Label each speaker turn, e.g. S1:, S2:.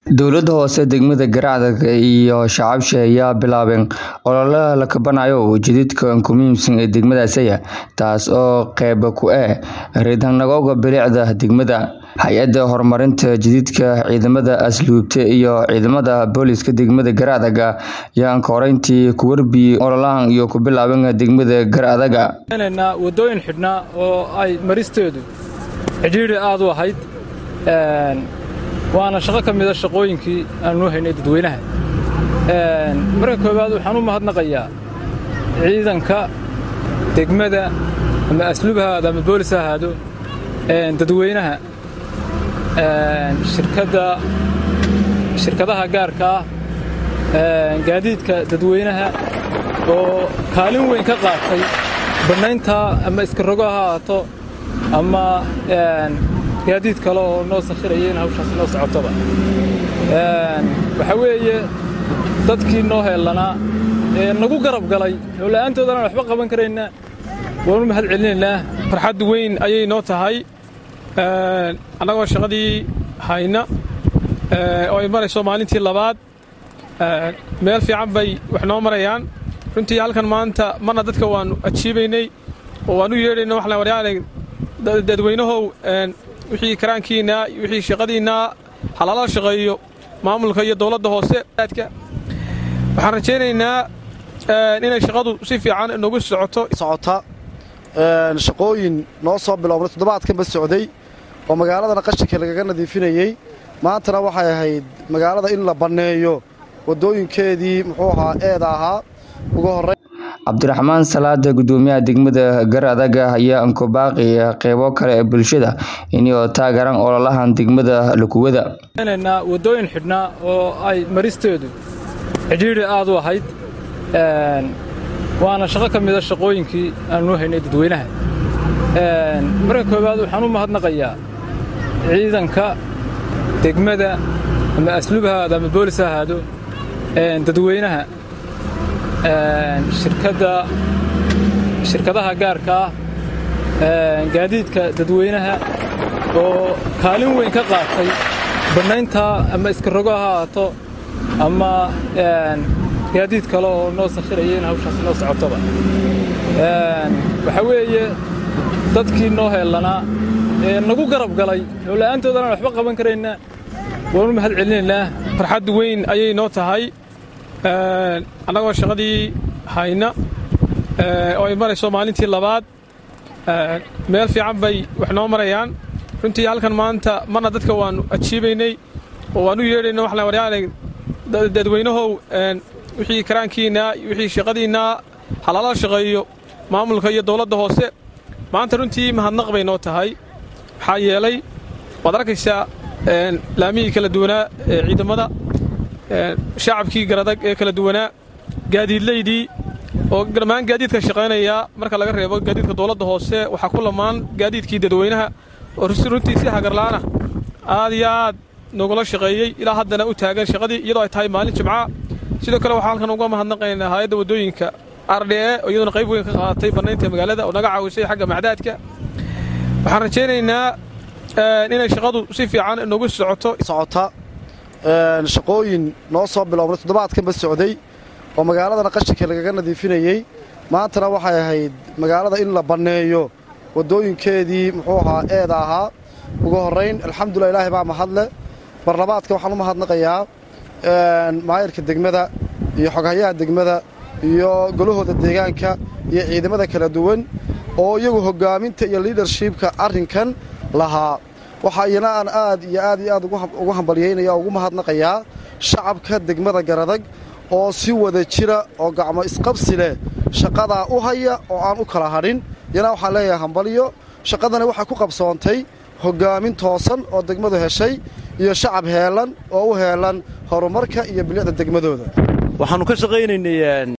S1: Dowladda hoose degmada Garacdag iyo shacabka ayaa bilaabeen olole la kabanayo jidadka ugu muhiimsan ee degmadaasi taas oo qayb ka ah ridanagowga bilicda degmada. Hay'adda horumarinta jidadka, ciidamada asluubta iyo ciidamada booliska degmada Garacdag ayaa koreyntii ku warbiyay ololahan iyo ku bilaabeen degmada Garacdag.
S2: wadooyin xidhnaa oo ay maristeedu cidhiidhi aad u ahayd waana shaqo ka mida shaqooyinkii aanu haynay dadweynaha marka koowaad waxaan u mahadnaqayaa ciidanka degmada ama asluub ha ahaado ama boolis ha ahaado dadweynaha shirkadda shirkadaha gaarka ah gaadiidka dadweynaha oo kaalin weyn ka qaatay bannaynta ama iska rogo ha ahaato ama gaadiid kale oo noo sakhiraya in hawshaas noo socotoba waxaa weeye dadkii noo heellanaa ee nagu garab galay oo la'aantoodana waxba qaban karaynaa waanu mahad celinaynaa
S3: farxad weyn ayay noo tahay annagoo shaqadii hayna oo ay marayso maalintii labaad meel fiican bay wax noo marayaan runtii halkan maanta marna dadka waannu ajiibaynay oo waannu yeedhayna waxaan waryaanay dadweynahow wixii karaankiinna wixii shaqadiinna halala shaqeeyo maamulka iyo dowladda hoose waxaan rajaynaynaa inay shaqadu si fiican noogu socoto
S4: socota shaqooyin noo soo biloobnay toddobaadkanba socday oo magaaladana qashinka lagaga nadiifinayey maantana waxay ahayd magaalada in la banneeyo waddooyinkeedii muxuu ahaa eeda ahaa ugu horrayn
S1: cabdiraxmaan salaada gudoomiyaha degmada Garacdag ayaa ankobaaqi qaybo kale ee bulshada inay taageeraan ololahan degmada Lukuwada
S2: wadooyin xidhnaa oo ay maristeedu cidhiidhi aad u ahayd waana shaqo ka mida shaqooyinkii aanu haynay dadweynaha marka koowaad waxaan u mahadnaqayaa ciidanka degmada ama asluub ha ahaado ama boolis ha ahaado dadweynaha shirkadda shirkadaha gaarka ah gaadiidka dadweynaha oo kaalin weyn ka qaatay bannaynta ama iska rogo ha ahaato ama gaadiid kale oo noo sakhiraya in hawshaas noo socotoba waxaa weeye dadkii noo heellanaa ee nagu garab galay oo la'aantoodana waxba qaban karaynaa waanu mahad celinaynaa
S3: farxad weyn ayay noo tahay annagoo shaqadii hayna oo ay marayso maalintii labaad meel fiican bay wax noo marayaan runtii halkan maanta marna dadka waannu ajiibaynay oo waannu yeedhayna waxaan waryaanay dadweynahow wixii karaankiinna wixii shaqadiinna halala shaqeeyo maamulka iyo dowladda hoose maanta runtii mahadnaq bay noo tahay maxaa yeelay waad arkaysaa laamihii kala duwanaa ee ciidamada shacabkii garadag ee kala duwanaa gaadiidlaydii oo dhammaan gaadiidka shaqaynaya marka laga reebo gaadiidka dowladda hoose waxaa ku lamaan gaadiidkii dadweynaha oo runtii si hagarla'aana aad iyo aad nogula shaqeeyey ilaa haddana u taagan shaqadii iyadoo ay tahay maalin jimca sidoo kale waxaan halkan uga mahadnaqaynaa hayadda waddooyinka ardhe oo iyaduna qayb weyn ka qaadatay bannaynta magaalada oo naga caawisay xagga macdaadka waxaan rajaynaynaa inay shaqadu si fiican noogu socoto
S4: socota shaqooyin noo soo biloobnay toddobaadkanba socday oo magaaladana qashinka lagaga nadiifinayey maantana waxay ahayd magaalada in la banneeyo waddooyinkeedii muxuu ahaa eeda ahaa ugu horrayn alxamdulilah ilaahay baa mahadle barlabaadka waxaan u mahadnaqayaa maayarka degmada iyo xoghayaha degmada iyo golahooda deegaanka iyo ciidamada kala duwan oo iyagu hoggaaminta iyo liidarshibka arrinkan lahaa waxaa iyana aan aad iyo aad iyo aad ugu hambalyaynaya oo ugu mahadnaqayaa shacabka degmada garadag oo si wada jira oo gacmo isqabsi leh shaqadaa u haya oo aan u kala hadhin iyana waxaan leeyahay hambalyo shaqadani waxay ku qabsoontay hoggaamin toosan oo degmadu heshay iyo shacab heellan oo u heellan horumarka iyo bilicda degmadooda
S5: waxaannu ka shaqaynaynay